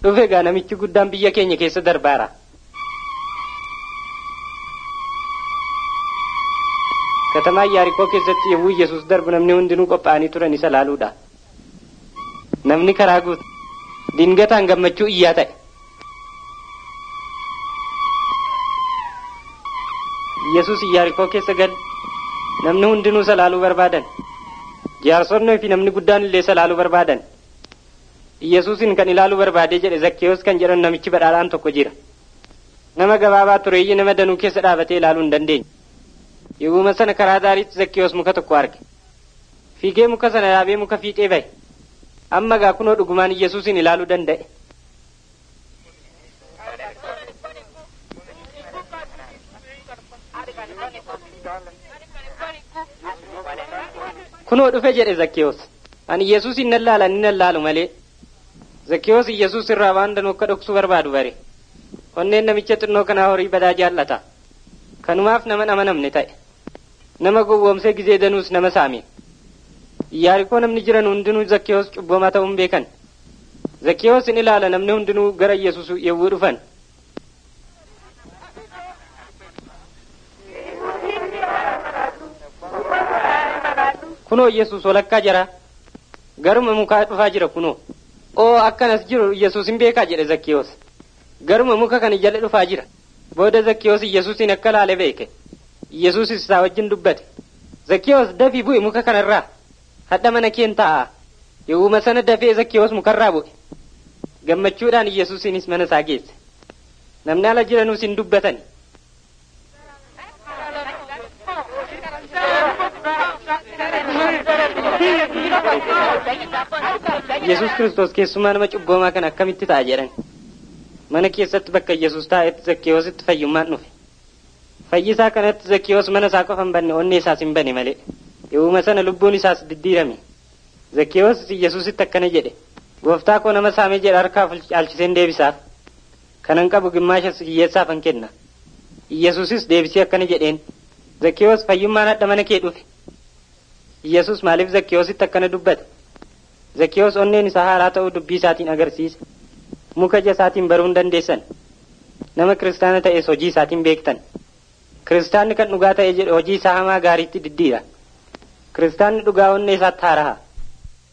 dhufe gaa namichi guddaan biyya keenya keessa darbaara. katamaa yaarikoo keessatti yommuu yesus darbu namni hundinuu qophaa'anii turan isa laaluudha. namni karaa guutu dingataan gammachuu iyyaa ta'e. yesus yaarikoo keessa gal namni hundinuu isa laaluu barbaadan. jaarsonnii fi namni guddaan illee isa laaluu barbaadan. Yesuusin kan ilaaluu barbaadee jedhe Zakkeewos kan jedhan namichi badhaadhaan tokko jira. Nama gabaabaa tureeyyii nama danuu keessa dhaabatee ilaaluu hin dandeenye. Yeruma sana karaa daariitti Zakkeewos muka tokko arge. Fiigee muka sana yaabee muka fiixee bahe. Amma gaa kunoo dhugumaan Yesuusin ilaaluu danda'e. Kunoo dhufe jedhe Zakkeewos. Ani Yesuusin nan laala ni nan laalu malee. Zakkeewos Yesuus irraa waan danuu akka dhoksuu barbaadu bare. Onneen namicha xinnoo kanaa horii badaa jaallata. Kanumaaf nama amanamne ta'e. Nama gowwoomsee gizee danuus nama saame. Yaarikoo namni jiran hundinuu Zakkeewos cubbamaa ta'uun beekan. Zakkeewos in ilaala namni hundinuu gara Yesuus yemmuu dhufan. Kunoo Yesuus walakkaa jira. Garuma mukaa dhufaa jira kunoo. oo akkanas jiru yesus hin beekaa jedhe zakkiyoos garuma muka kana jala dhufaa jira booda zakkiyoos yesuusin akka laale beeke yesuusis isaa wajjin dubbate zakkiyoos dafii bu'e muka kanarraa hadha mana keen ta'a yeruma sana dafee zakkiyoos mukarraa bu'e gammachuudhaan yesuusinis mana isaa geesse namni ala jiranuus hin dubbatan yesus kristos keessumaa nama cubboomaa kan akkamitti ta'a jedhan mana keessatti bakka yesus taa'etti zakkiyoositti fayyummaan dhufe fayyisaa kanatti zakkiyoos mana isaa qofa hin banne onnee isaas hin bane malee yeruma sana lubbuun isaas diddiirame zakkiyoos yesusitti akkana jedhe gooftaa koo nama saamee jedha harkaa caalchiseen deebisaaf kanan qabu gimmaasha hiyyeessaaf han kenna yesusis deebisee akkana jedheen zakkiyoos fayyummaan hadha mana kee dhufe yesus maaliif zakkiyoositti akkana dubbate zakkiyoos onneen isaa haaraa ta'uu dubbii isaatiin agarsiise muka ija isaatiin baruu hin dandeessan nama kiristaana ta'es hojii isaatiin beektan kiristaanni kan dhugaa ta'e jedhe hojii isaa hamaa gaariitti diddiira kiristaanni dhugaa onnee isaatti haaraha